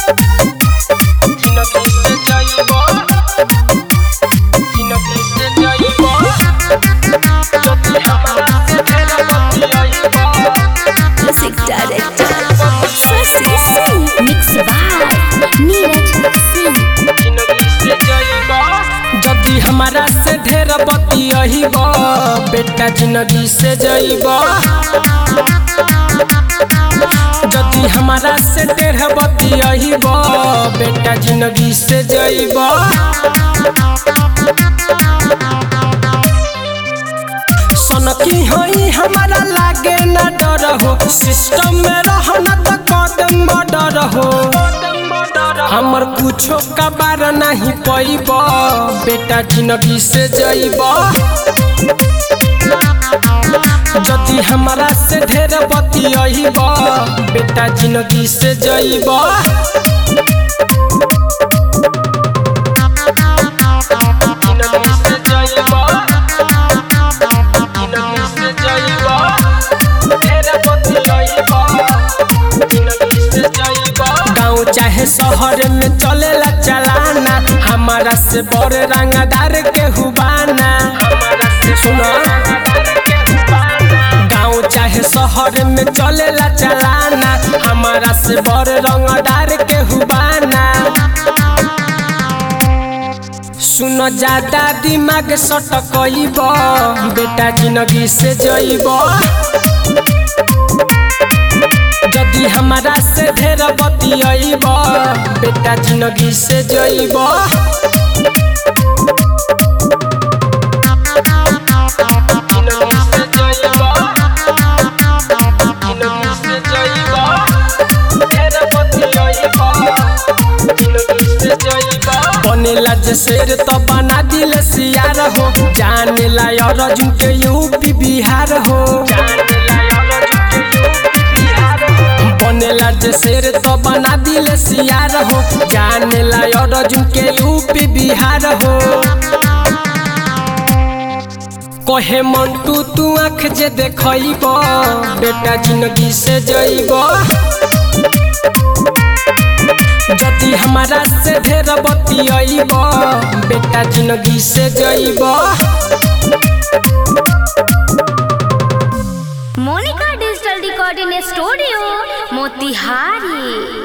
जिनगी से जाइबो जिनगी से जाइबो যদি हमरा से ढेर बतियाइबो Music director Sasi Singh Mix by Neeraj Singh जिनगी से जाइबो जदी हमारा से ढेर बतियाइब बेटा जिंदगी से जाइब जदी हमारा से ढेर बतियाइब बेटा जिंदगी से जाइब सनकी होई हमारा लागे ना डर हो सिस्टम में रहना तो कदम बॉर्डर हो हमर कुछो का बार नहीं पैब बेटा जिंदगी से जाइब जदि हमारा से ढेर बतियाइब बेटा जिंदगी से जाइब जिंदगी से जाइब जिंदगी से जाइब ढेर बतियाइब जिंदगी से जाइब गाँव चाहे शहर में चलेला चलाना हमारा से बड़ रंगदार के हुबाना सुनो गाँव चाहे शहर में चलेला चलाना हमारा से बड़ रंगदार के हुबाना सुनो ज्यादा दिमाग सटकइब बेटा जिंदगी से जइब जदि हमारा से ढेर बतियाइब बेटा जिंदगी से जइब जिंदगी से जइब जिंदगी से जइब ढेर बतियाइब जिंदगी से जइब बनेला जे शेर तो बना दिल सियार हो जाने ला अर्जुन के यूपी बिहार हो बनेला जे शेर तो बना दिल सियार हो जाने ला अर्जुन के यूपी बिहार हो कहे मंटू तू आँख जे देखइब बेटा जिंदगी से जइब जदि हमारा से ढेर बतियाइब बेटा जिंदगी से जइब Monica Digital Recording Studio Motihari